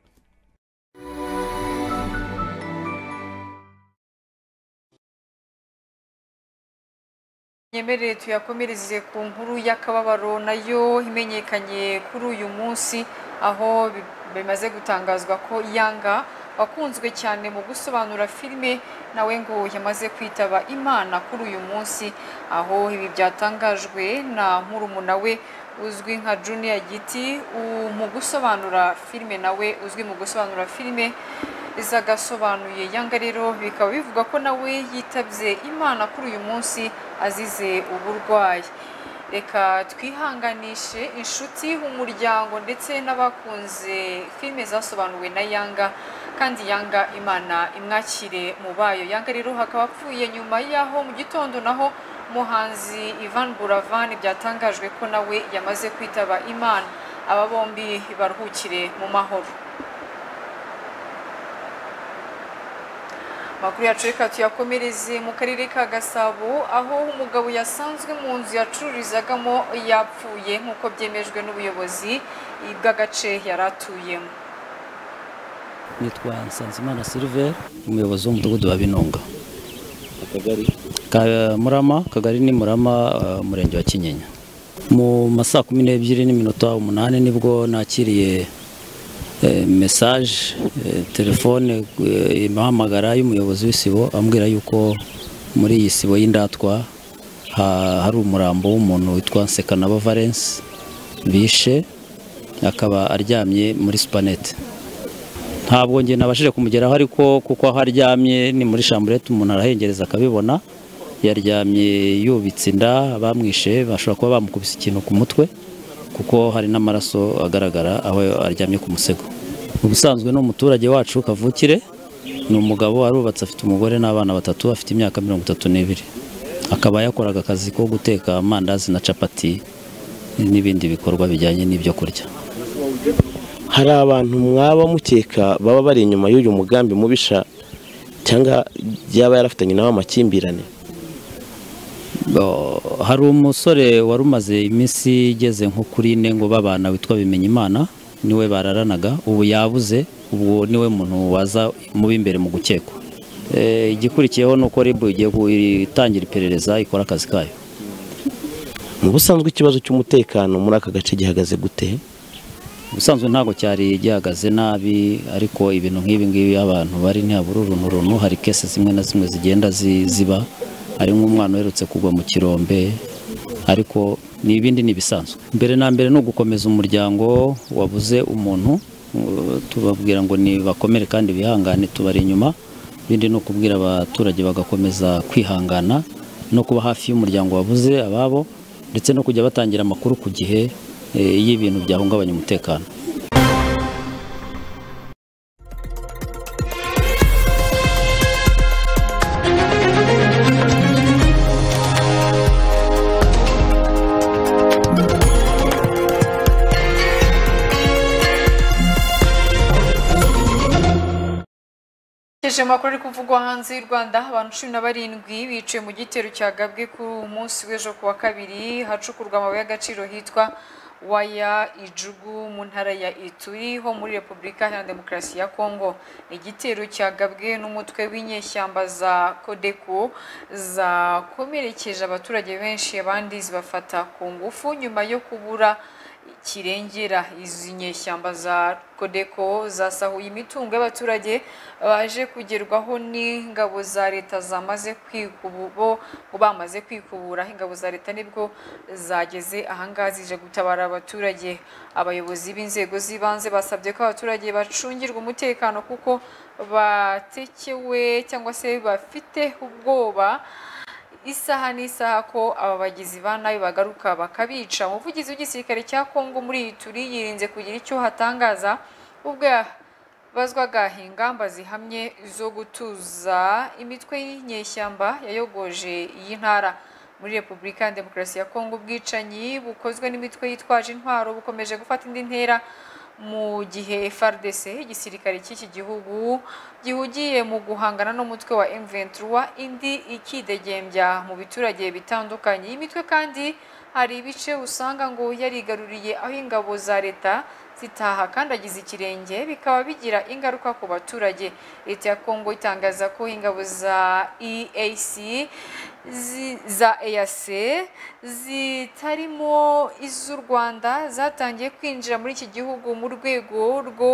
nyemerere tuyakomereze ku nkuru y'akababaro nayo imenyekanye kuri uyu munsi aho bi- bimaze gutangazwa ko yanga wakunzwe cyane mu gusobanura filime nawe ngo yamaze kwitaba imana kuri uyu munsi aho ibi byatangajwe na murumuna we uzwi nka juniya giti u- mu gusobanura filime nawe uzwi mu gusobanura filime zagasobanuye yanga rero bikaba bivuga ko nawe yitabye imana kuri uyu munsi azize uburwayi reka twihanganishe inshuti umuryango ndetse n'abakunze filime zasobanuwe na yanga kandi yanga imana imwakire mu bayo yanga rero hakaba apfuye nyuma y'aho mu gitondo naho umuhanzi ivan buravan byatangajwe ko nawe yamaze kwitaba imana aba bombi baruhukire mu mahoro amakuru yacu reka tuyakomereze mu karere ka gasabo aho umugabo yasanzwe mu nzu yacururizagamo yapfuye nk'uko byemejwe n'ubuyobozi bw'agace yari atuyemo nitwa nsanzimana silver umuyobozi w'umudugudu wa binunga akagari ka murama kagari ni murama eh, umurenge wa kinyinya mu ma saa kumi n'ebyiri n'iminota umunani nibwo nakiriye eh, mesaje eh, telefone eh, imuhamagara y'umuyobozi w'isibo ambwira yuko muri iyi sibo y'indatwa ha- hari umurambo w'umuntu witwa nsekanabo valence bishe akaba aryamye muri supanete ntabwo njye nabashije kumugeraho ariko kuko aho aryamye ni muri shamburete umuntu arahengereza akabibona yaryamye yubitse inda bamwishe bashobora kuba bamukubise ikintu ku mutwe kuko hari n'amaraso agaragara aho aryamye ku musego ubusanzwe ni umuturage wacu kavukire ni umugabo arubatse afite umugore n'abana batatu afite imyaka mirongo itatu n'ibiri akaba yakoraga akazi ko guteka amandazi na capati n'ibindi bikorwa bijyanye n'ibyo kurya hari abantu mwaba mukeka baba bari inyuma y'uyu mugambi mubisha cyangwa yaba yarafitanye nawe amakimbirane Bo, hari umusore wari umaze iminsi igeze nko kuri ine ngo babana witwa bimenyimana niwe bararanaga ubu yabuze ubwo niwe muntu waza mubi imbere mu gukekwa Eh, igikurikiyeho ni uko ribu igiye gutangira iperereza ikora akazi kayo mu busanzwe ikibazo cy'umutekano muri aka gace gihagaze gute ubusanzwe ntabwo cyari gihagaze nabi ariko ibintu nk'ibi ngibi abantu bari ntihabura urunturuntu hari kese zimwe na zimwe zigenda zi- ziba hari nk'umwana uherutse kugwa mu kirombe ariko ni ibindi ni ibisanzwe mbere na mbere ni ugukomeza umuryango wabuze umuntu tubabwira ngo nibakomere kandi bihangane tubari inyuma ibindi ni ukubwira abaturage bagakomeza kwihangana no kuba hafi y'umuryango wabuze ababo ndetse no kujya batangira amakuru ku gihe eh, iyo ibintu byahungabanya umutekano Tugejeje mu makuru ari kuvugwa hanze y'u Rwanda abantu cumi na barindwi biciwe mu gitero cyagabwe kuri uyu munsi w'ejo ku wa kabiri hacukurwa amabuye y'agaciro hitwa waya ijugu mu ntara ya ituri ho muri repubulika iharanira demokarasi ya kongo Ni igitero cyagabwe n'umutwe w'inyeshyamba za kodeko zakomerekeje abaturage benshi abandi zibafata ku ngufu nyuma yo kubura kirengera izi nyeshyamba za kodeko zasahuye imitungo y'abaturage baje kugerwaho n'ingabo za leta zamaze kwikubu bo bo bamaze kwikubura ingabo za leta nibwo zageze ahangaha zije gutabara abaturage abayobozi b'inzego z'ibanze basabye ko abaturage bacungirwa umutekano kuko batekewe cyangwa se bafite ubwoba isaha n'isaha ko aba bagizi ba nabi bagaruka bakabica umuvugizi w'igisirikare cya kongo muri iyi turi yirinze kugira icyo hatangaza ubwo yabazwaga ingamba zihamye zo gutuza imitwe y'inyeshyamba yayogoje iyi ntara muri repubulika ya demokarasi ya kongo ubwicanyi bukozwe n'imitwe yitwaje intwaro bukomeje gufata indi ntera mu gihe FRDC igisirikare cy'iki gihugu gihugiye mu guhangana n'umutwe wa M23 indi ikidegembya mu biturage bitandukanye iyi mitwe kandi hari ibice usanga ngo yarigaruriye aho ingabo za leta zitaha kandi agize ikirenge bikaba bigira ingaruka ku baturage leta ya Kongo itangaza ko ingabo za EAC zi- za EAC zitarimo iz'u Rwanda zatangiye kwinjira muri iki gihugu mu rwego rwo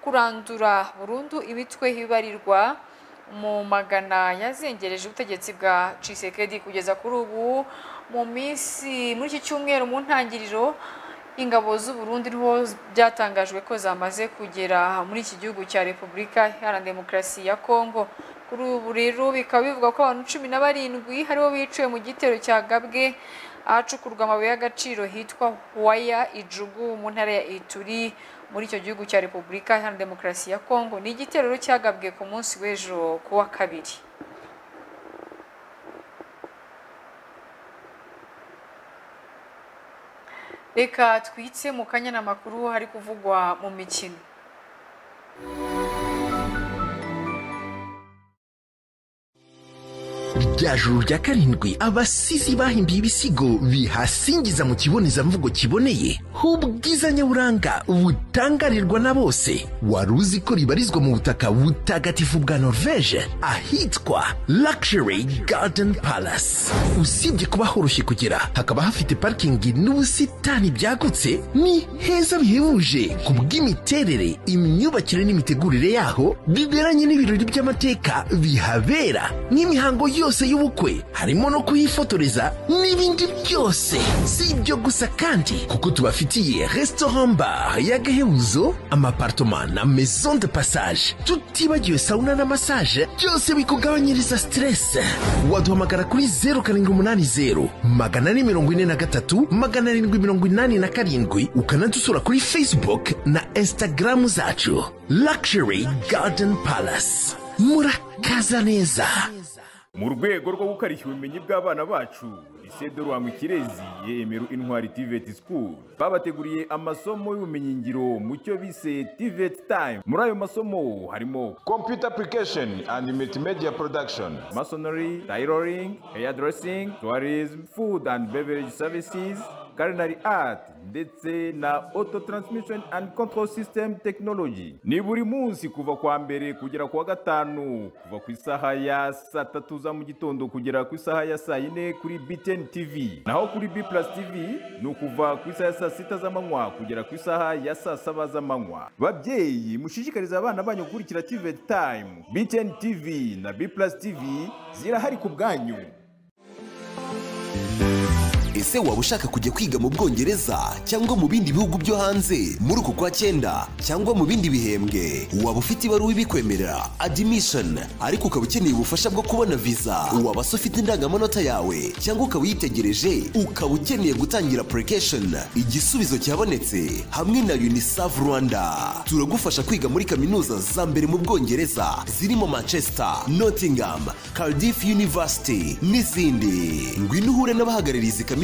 kurandura burundu imitwe ibarirwa mu magana yazengereje ubutegetsi bwa Tshisekedi kugeza kuri ubu mu minsi muri iki cyumweru mu ntangiriro ingabo z'u Burundi niho byatangajwe ko zamaze kugera muri iki gihugu cya Repubulika Iharanira Demokarasi ya Kongo kuri ubu rero bikaba bivugwa ko abantu cumi na barindwi haribo biciwe mu gitero cya Gabwe ahacukurwa amabuye y'agaciro hitwa Waya Ijugu mu ntara ya Ituri muri icyo gihugu cya Repubulika Iharanira Demokarasi ya Kongo ni igitero rero cyagabwe ku munsi w'ejo ku wa kabiri reka twitse mu kanya n'amakuru hari kuvugwa mu mikino rya juru rya karindwi abasizi bahimbiye ibisigo bihasingiza mu kibonezamvugo kiboneye h'ubwiza nyaburanga butangarirwa na bose wari uzi ko ribarizwa mu butaka butagatifu bwa norvege ahitwa luxury garden palace usibye kuba horoshye kugera hakaba hafite parikingi n'ubusitani byagutse ni heza bihebuje ku bw'imiterere imyubakire n'imitegurire yaho biberanye n'ibirori by'amateka bihabera n'imihango yose y'ubukwe harimo no kuhifotoreza n'ibindi byose si ibyo gusa kandi kuko tubafitiye restaurant bar y'agahebuzo amapartoma na maison de passage tutibagiwe sauna na massage byose bikugabanyiriza stress waduhamagara kuri 080 magana ane mirongo ine na gatatu magana arindwi mirongo inani na karindwi ukanadusura kuri facebook na instagram zacu luxury garden palace murakaza neza mu rwego rwo gukarishya ubumenyi bw'abana bacu lycée de rwanga ikirezi yemeru intwari tivet school babateguriye amasomo y'ubumenyingiro mu cyo bise tivet time muri ayo masomo harimo computer application and multimedia production masonry tailoring hairdressing tourism food and beverage services culinary art ndetse na auto transmission and control system technology ni buri munsi kuva kwa mbere kugera ku wa gatanu kuva ku isaha ya saa tatu za mu gitondo kugera ku isaha ya saa yine kuri btn tv naho kuri b plus tv ni ukuva ku isaha ya saa sita z'amanywa kugera ku isaha ya saa saba z'amanywa babyeyi mushishikarize abana banyu gukurikira tv time btn tv na b plus tv zirahari ku bwanyu ese waba ushaka kujya kwiga mu bwongereza cyangwa mu bindi bihugu byo hanze muri uku kwa cyenda cyangwa mu bindi bihembwe waba ufite ibaruwa ibikwemerera admission ariko ukaba ukeneye ubufasha bwo kubona visa waba se ufite indangamanota yawe cyangwa ukaba uyitegereje ukaba ukeneye gutangira application igisubizo cyabonetse hamwe na unicef rwanda turagufasha kwiga muri kaminuza za mbere mu bwongereza zirimo manchester nottingham cardiff university n'izindi ngwino uhure n'abahagarariye izi kaminuza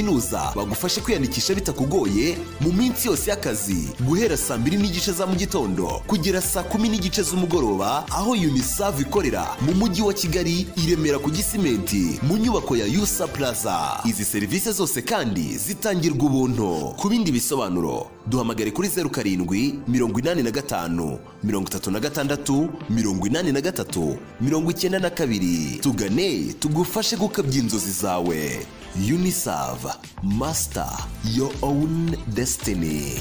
bagufashe kwiyandikisha bitakugoye mu minsi yose y'akazi guhera saa mbiri n'igice za mu gitondo kugera saa kumi n'igice z'umugoroba aho unicef ikorera mu mujyi wa kigali i remera ku gisimenti mu nyubako ya usa plaza izi serivisi zose kandi zitangirwa ubuntu ku bindi bisobanuro duhamagare kuri zeru karindwi mirongo inani na gatanu mirongo itatu na gatandatu mirongo inani na gatatu mirongo icyenda na kabiri tugane tugufashe gukabya inzozi zawe unicef master your own destiny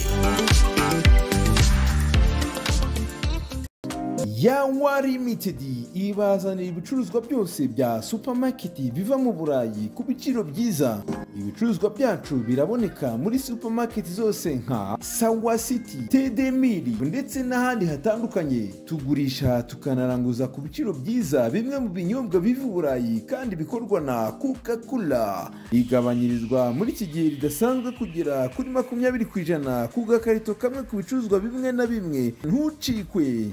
yawa limited ibazanira ibicuruzwa byose bya supermarket biva mu burayi ku biciro byiza ibicuruzwa byacu biraboneka muri supermarket zose nka sawa city tedemiri ndetse n'ahandi hatandukanye tugurisha tukanaranguza ku biciro byiza bimwe mu binyobwa biva i burayi kandi bikorwa na coca cola igabanyirizwa muri iki gihe ridasanzwe kugera kuri makumyabiri ku ijana ku gakarito kamwe ku bicuruzwa bimwe na bimwe ntucikwe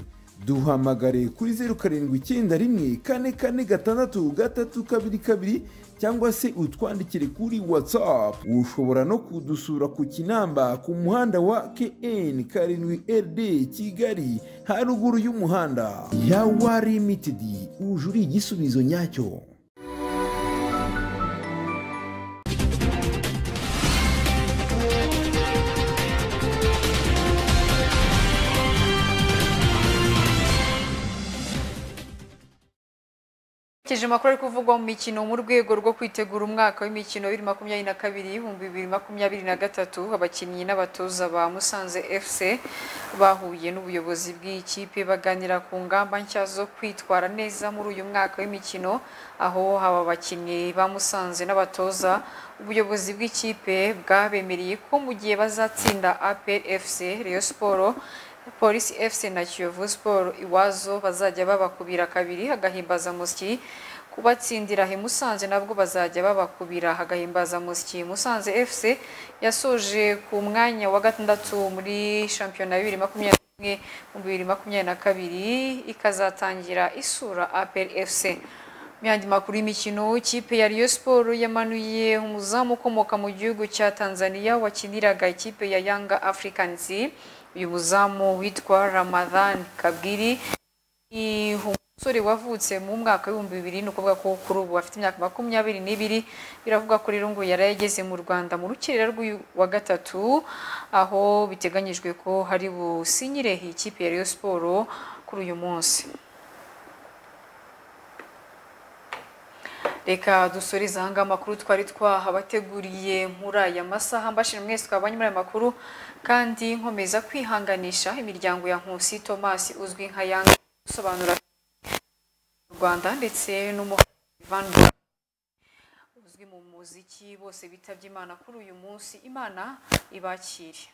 duhamagare kuri zeru karindwi icyenda rimwe kane kane gatandatu gatatu kabiri kabiri cyangwa se utwandikire kuri watsapu ushobora no kudusura ku kinamba ku muhanda wa kn karindwi rd kigali haruguru y'umuhanda yawa limitedi uri igisubizo nyacyo Kije makuru ari kuvugwa mu mikino mu rwego rwo kwitegura umwaka w'imikino 2022 2023 abakinnyi n'abatoza ba Musanze FC bahuye n'ubuyobozi bw'ikipe baganira ku ngamba nshya zo kwitwara neza muri uyu mwaka w'imikino aho aba bakinnyi ba Musanze n'abatoza ubuyobozi bw'ikipe bwabemereye ko mu gihe bazatsinda APR FC Rayon Sports polisi efuse na kiyovu siporo iwazo bazajya babakubira kabiri hagahimbaza musyi kubatsindira he musanze nabwo bazajya babakubira hagahimbaza musyi musanze efuse yasoje ku mwanya wa gatandatu muri shampiyona bibiri makumyabiri n'imwe bibiri makumyabiri na kabiri ikazatangira isura aperi efuse mu yandi makuru y'imikino ikipe ya riyo siporo yamanuye umuzamu ukomoka mu gihugu cya tanzania wakiniraga ikipe ya yanga afurikanisi uyu muzamu witwa ramadhan kabwiri ni umusore wavutse mu mwaka w'ibihumbi bibiri ni ukuvuga ko kuri ubu afite imyaka makumyabiri n'ibiri biravuga ko rero ngo yari yageze mu rwanda mu rukerera rw'uwa gatatu aho biteganyijwe ko hari businyire ikipe ya riyo siporo kuri uyu munsi reka dusoreze ahangaha amakuru twari twahabateguriye muri aya masaha mbashije mwese twabonye muri aya makuru kandi nkomeza kwihanganisha imiryango ya nkusi thomas uzwi nka yanga usobanura mu rwanda ndetse n'umuhanzi uzwi mu muziki bose bitabye imana kuri uyu munsi imana ibakire